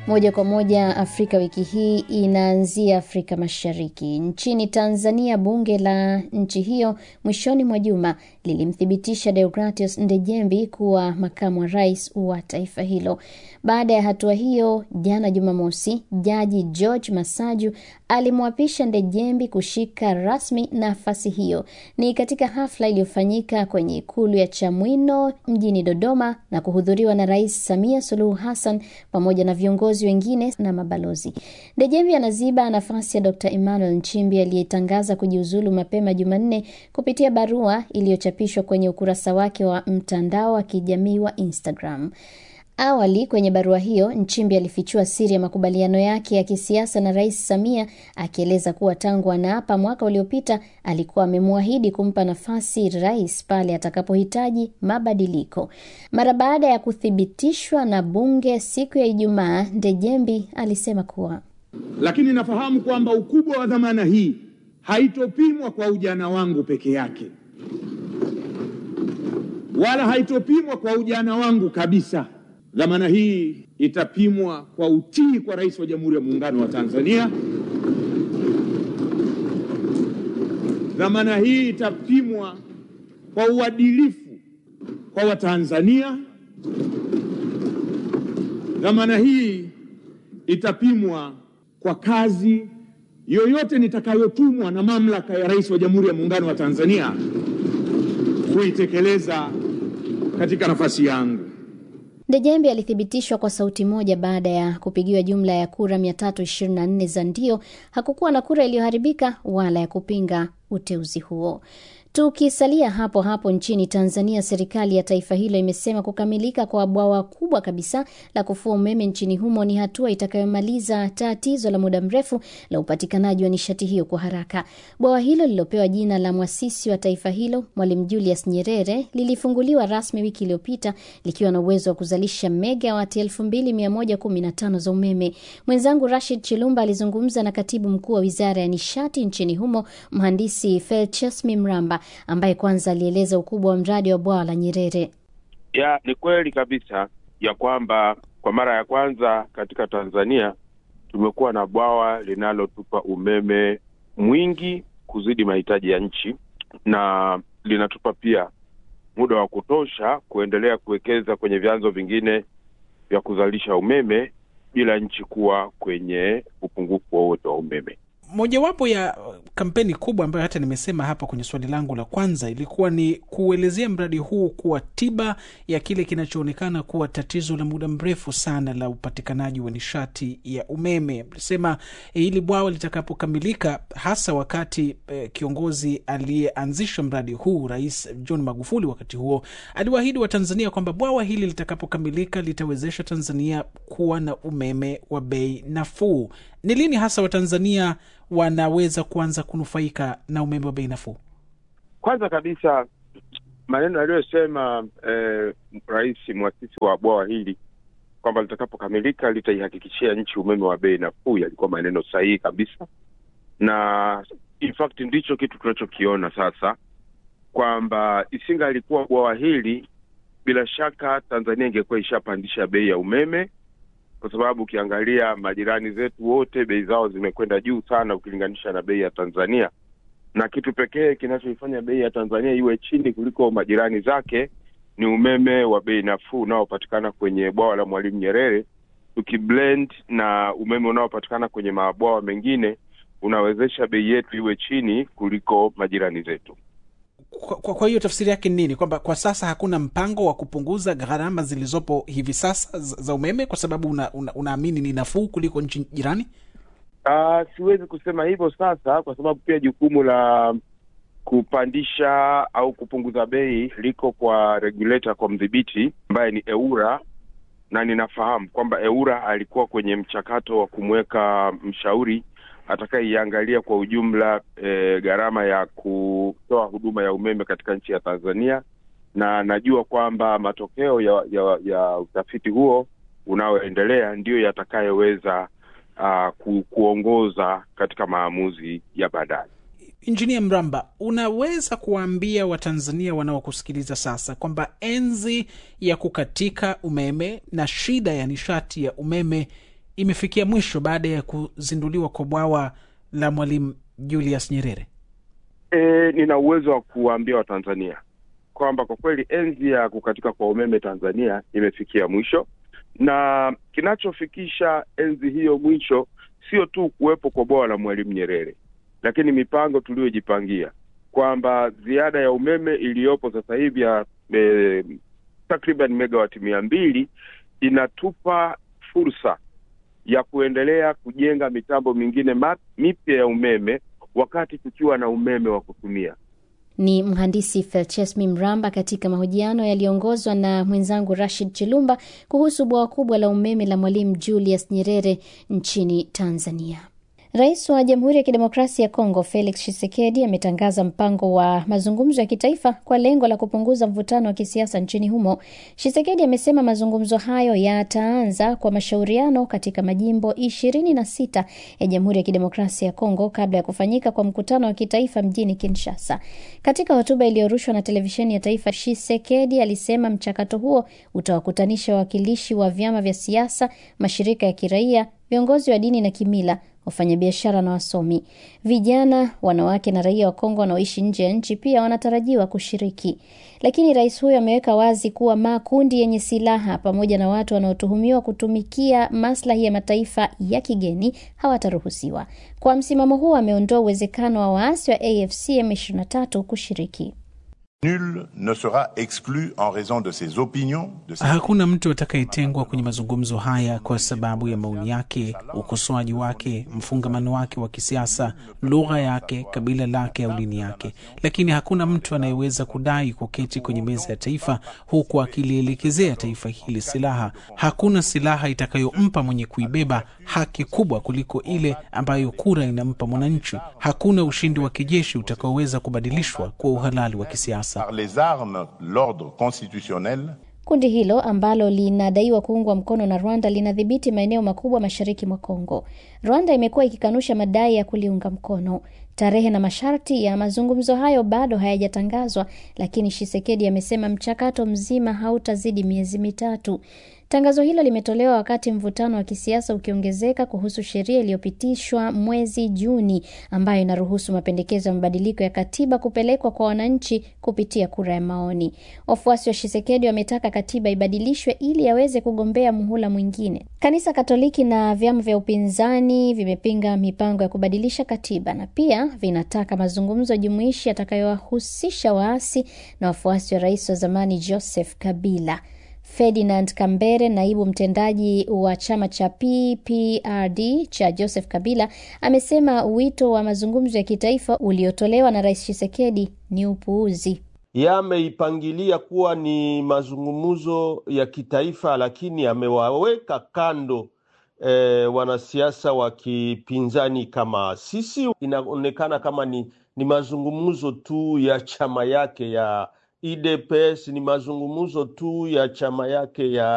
Moja kwa moja Afrika wiki hii inaanzia Afrika Mashariki. Nchini Tanzania, bunge la nchi hiyo mwishoni mwa juma lilimthibitisha Deogratius Ndejembi kuwa makamu wa rais wa taifa hilo. Baada ya hatua hiyo, jana Jumamosi, jaji George Masaju alimwapisha Ndejembi kushika rasmi nafasi hiyo. Ni katika hafla iliyofanyika kwenye ikulu ya Chamwino mjini Dodoma na kuhudhuriwa na Rais Samia Suluhu Hassan pamoja na viongozi wengine na mabalozi. Ndejembi anaziba nafasi ya Dr. Emmanuel Nchimbi aliyetangaza kujiuzulu mapema Jumanne kupitia barua iliyochapishwa kwenye ukurasa wake wa mtandao wa kijamii wa Instagram. Awali kwenye barua hiyo Nchimbi alifichua siri ya makubaliano yake ya kisiasa na Rais Samia akieleza kuwa tangu anaapa mwaka uliopita alikuwa amemwahidi kumpa nafasi rais pale atakapohitaji mabadiliko. Mara baada ya kuthibitishwa na bunge siku ya Ijumaa, Ndejembi alisema kuwa lakini nafahamu kwamba ukubwa wa dhamana hii haitopimwa kwa ujana wangu peke yake, wala haitopimwa kwa ujana wangu kabisa. Dhamana hii itapimwa kwa utii kwa Rais wa Jamhuri ya Muungano wa Tanzania. Dhamana hii itapimwa kwa uadilifu kwa Watanzania. Dhamana hii itapimwa kwa kazi yoyote nitakayotumwa na mamlaka ya Rais wa Jamhuri ya Muungano wa Tanzania kuitekeleza katika nafasi yangu. Ndejembi alithibitishwa kwa sauti moja baada ya kupigiwa jumla ya kura 324 za ndio. Hakukuwa na kura iliyoharibika wala ya kupinga uteuzi huo. Tukisalia hapo hapo nchini Tanzania, serikali ya taifa hilo imesema kukamilika kwa bwawa kubwa kabisa la kufua umeme nchini humo ni hatua itakayomaliza tatizo la muda mrefu la upatikanaji wa nishati hiyo kwa haraka. Bwawa hilo lililopewa jina la mwasisi wa taifa hilo Mwalimu Julius Nyerere lilifunguliwa rasmi wiki iliyopita likiwa na uwezo wa kuzalisha megawati 2115 za umeme. Mwenzangu Rashid Chilumba alizungumza na katibu mkuu wa wizara ya nishati nchini humo mhandisi Felchesmi Mramba ambaye kwanza alieleza ukubwa wa mradi wa bwawa la Nyerere. Ya, ni kweli kabisa ya kwamba kwa mara ya kwanza katika Tanzania tumekuwa na bwawa linalotupa umeme mwingi kuzidi mahitaji ya nchi na linatupa pia muda wa kutosha kuendelea kuwekeza kwenye vyanzo vingine vya kuzalisha umeme bila nchi kuwa kwenye upungufu wowote wa umeme. Mojawapo ya kampeni kubwa ambayo hata nimesema hapa kwenye swali langu la kwanza ilikuwa ni kuelezea mradi huu kuwa tiba ya kile kinachoonekana kuwa tatizo la muda mrefu sana la upatikanaji wa nishati ya umeme. Mlisema eh, hili bwawa litakapokamilika, hasa wakati eh, kiongozi aliyeanzisha mradi huu Rais John Magufuli wakati huo aliwaahidi Watanzania kwamba bwawa hili litakapokamilika litawezesha Tanzania kuwa na umeme wa bei nafuu. Ni lini hasa Watanzania wanaweza kuanza kunufaika na umeme wa bei nafuu? Kwanza kabisa maneno aliyosema eh, rais mwasisi wa bwawa hili kwamba litakapokamilika litaihakikishia nchi umeme wa bei nafuu yalikuwa maneno sahihi kabisa, na in fact ndicho kitu tunachokiona sasa, kwamba isinga alikuwa bwawa hili, bila shaka Tanzania ingekuwa ishapandisha bei ya umeme kwa sababu ukiangalia majirani zetu wote bei zao zimekwenda juu sana ukilinganisha na bei ya Tanzania, na kitu pekee kinachoifanya bei ya Tanzania iwe chini kuliko majirani zake ni umeme wa bei nafuu unaopatikana kwenye bwawa la Mwalimu Nyerere. Tukiblend na umeme unaopatikana kwenye mabwawa mengine, unawezesha bei yetu iwe chini kuliko majirani zetu. Kwa, kwa, kwa hiyo tafsiri yake ni nini? Kwamba kwa sasa hakuna mpango wa kupunguza gharama zilizopo hivi sasa za za umeme kwa sababu unaamini una, unaamini ni nafuu kuliko nchi jirani? Uh, siwezi kusema hivyo sasa, kwa sababu pia jukumu la kupandisha au kupunguza bei liko kwa regulator, kwa mdhibiti ambaye ni EWURA, na ninafahamu kwamba EWURA alikuwa kwenye mchakato wa kumweka mshauri atakayeiangalia kwa ujumla e, gharama ya kutoa huduma ya umeme katika nchi ya Tanzania, na najua kwamba matokeo ya, ya, ya utafiti huo unaoendelea ndiyo yatakayoweza uh, ku, kuongoza katika maamuzi ya baadaye. Injinia Mramba, unaweza kuwaambia Watanzania wanaokusikiliza sasa kwamba enzi ya kukatika umeme na shida ya nishati ya umeme imefikia mwisho baada ya kuzinduliwa kwa bwawa la Mwalimu Julius Nyerere? E, nina uwezo wa kuwaambia Watanzania kwamba kwa kweli enzi ya kukatika kwa umeme Tanzania imefikia mwisho, na kinachofikisha enzi hiyo mwisho sio tu kuwepo kwa bwawa la Mwalimu Nyerere, lakini mipango tuliyojipangia kwamba ziada ya umeme iliyopo sasa hivi ya e, takriban megawati mia mbili inatupa fursa ya kuendelea kujenga mitambo mingine mipya ya umeme wakati tukiwa na umeme wa kutumia. Ni mhandisi Felchesmi Mramba katika mahojiano yaliyoongozwa na mwenzangu Rashid Chilumba kuhusu bwawa kubwa la umeme la Mwalimu Julius Nyerere nchini Tanzania. Rais wa Jamhuri ya Kidemokrasia ya Kongo Felix Tshisekedi ametangaza mpango wa mazungumzo ya kitaifa kwa lengo la kupunguza mvutano wa kisiasa nchini humo. Tshisekedi amesema mazungumzo hayo yataanza kwa mashauriano katika majimbo ishirini na sita ya Jamhuri ya Kidemokrasia ya Kongo kabla ya kufanyika kwa mkutano wa kitaifa mjini Kinshasa. Katika hotuba iliyorushwa na televisheni ya taifa, Tshisekedi alisema mchakato huo utawakutanisha wawakilishi wa vyama vya siasa, mashirika ya kiraia, viongozi wa dini na kimila wafanyabiashara na wasomi. Vijana, wanawake na raia wa Kongo wanaoishi nje ya nchi pia wanatarajiwa kushiriki. Lakini rais huyo ameweka wazi kuwa makundi yenye silaha pamoja na watu wanaotuhumiwa kutumikia maslahi ya mataifa ya kigeni hawataruhusiwa. Kwa msimamo huo, ameondoa uwezekano wa waasi wa AFC M23 kushiriki. Nul ne sera exclu en raison de ses opinions, de ses... Hakuna mtu atakayetengwa kwenye mazungumzo haya kwa sababu ya maoni yake, ukosoaji wake, mfungamano wake wa kisiasa, lugha yake, kabila lake au dini yake. Lakini hakuna mtu anayeweza kudai kuketi kwenye meza ya taifa huku akilielekezea taifa hili silaha. Hakuna silaha itakayompa mwenye kuibeba haki kubwa kuliko ile ambayo kura inampa mwananchi. Hakuna ushindi wa kijeshi utakaoweza kubadilishwa kwa uhalali wa kisiasa. par les armes l'ordre constitutionnel Kundi hilo ambalo linadaiwa kuungwa mkono na Rwanda linadhibiti maeneo makubwa mashariki mwa Kongo. Rwanda imekuwa ikikanusha madai ya kuliunga mkono. Tarehe na masharti ya mazungumzo hayo bado hayajatangazwa, lakini Shisekedi amesema mchakato mzima hautazidi miezi mitatu. Tangazo hilo limetolewa wakati mvutano wa kisiasa ukiongezeka kuhusu sheria iliyopitishwa mwezi Juni ambayo inaruhusu mapendekezo ya mabadiliko ya katiba kupelekwa kwa wananchi kupitia kura ya maoni. Wafuasi wa Shisekedi wametaka katiba ibadilishwe ili aweze kugombea muhula mwingine. Kanisa Katoliki na vyama vya upinzani vimepinga mipango ya kubadilisha katiba na pia vinataka mazungumzo jumuishi yatakayowahusisha waasi na wafuasi wa rais wa zamani Joseph Kabila. Ferdinand Kambere, naibu mtendaji wa chama cha PPRD cha Joseph Kabila, amesema wito wa mazungumzo ya kitaifa uliotolewa na Rais Tshisekedi ni upuuzi. Yameipangilia kuwa ni mazungumzo ya kitaifa, lakini amewaweka kando e, wanasiasa wa kipinzani kama sisi. Inaonekana kama ni, ni mazungumzo tu ya chama yake ya UDPS, ni mazungumzo tu ya chama yake ya